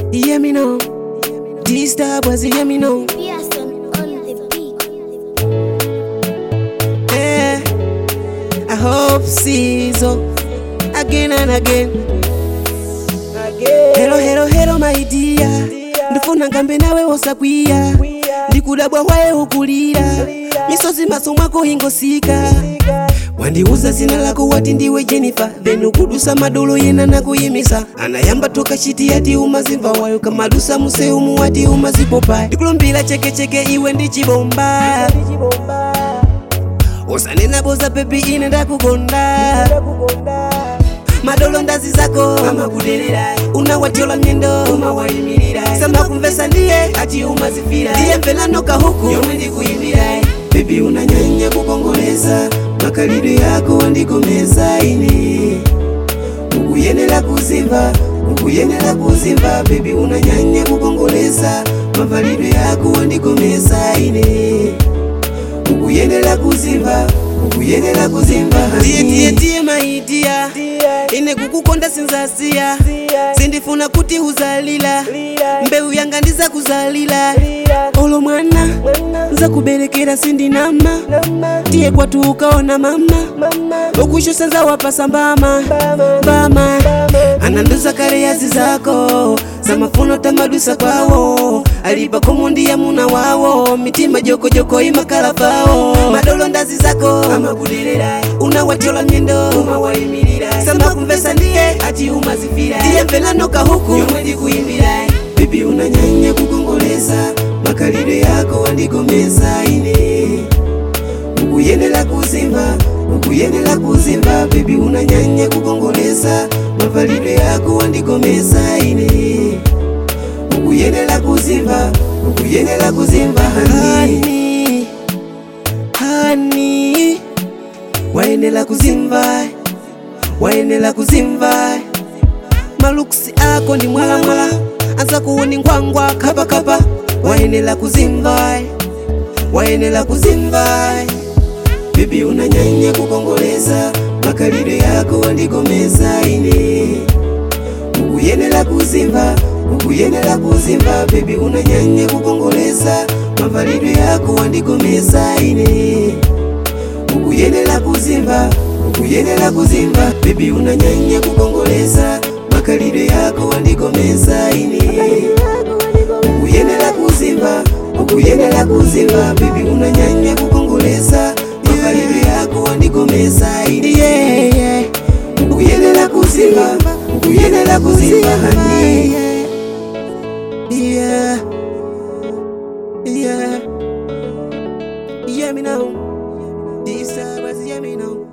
hear me now. This star was hear me now. Pearson on the beat. Eh, I hope sees oh, again and again. Hello, hello, hello, my dear. ndifuna ngambe nawe wosakwiya ndikudabwa waye ukulira misozi maso mwako ingosika wandiuza zina lako wati ndiwe jenifa then ukudusa madolo yena nakuyimisa anayamba toka chiti yati umazimva wayo kamadusa museumu wati umazipopa ndikulumbira chekecheke iwe ndichibomba usanena boza pepi ine ndakukonda madolo ndazi zako amakudelera unawatyola myendo umawayimirira samba kumvesa ndiye ati umazifira ndiye mvelanoka huku yomwe ndikuyimbira bebi unanyanya kukongoleza makalidwe yako wandigomeza ine ukuyenera kuzimva ukuyenera kuzimva bebi unanyanya kukongoleza mavalidwe yako wandigomeza ine ukuyenera kuzimva ukuyenera kuzimva tiye tiye tiye maidia ine kukukonda sinzasiya sindifuna kuti uzalila mbewu yanga ndiza kuzalila olo mwana nza kuberekera sindinama tiye kwatu ukaona mama ukushusa nza wapasa mbama mbama ananduza kale yazi zako zamafuno tamadusa kwawo alipa komundi ya muna wawo mitima jokojoko imakala pawo madolo ndazi zako amakudelera unawatyola myendo umawayimirira samba kumvesa ndiye ati umazifira ndiye mvelanoka huku yomwe ndikuyimbira bibi unanyanya kukongoleza makalidwe yako wandigomeza ine ukuyenera kuzimva ukuyenera kuzimva bibi unanyanya kukongoleza mavalidwe yako wandigomeza ine ukuyenera kuzimva ukuyenera kuzimva hani hani wayenera kuzimva wayenera kuzimva maluksi ako ndi mwalamwala anza kuwoni ngwangwa kapakapa wayenera kuzimva wayenera kuzimva bibi unanyanya kukongoleza makalidwe yako wandigomeza ine ukuyenera kuzimva ukuyenera kuzimva bebi unanyanya kukongoleza mavalidwe yako wandigomeza ine ukuyenera kuzimva ukuyenera kuzimva bebi unanyanya kukongoleza makalidwe yako wandigomeza ine ukuyenera kuzimva ukuyenera kuzimva bebi unanyanya kukongoleza makalidwe yako wandigomeza ine yeah, yeah. ukuyenera kuzimva ukuyenera kuzimva hani yeah. yeah. Yeah, me now. This time, yeah, me now.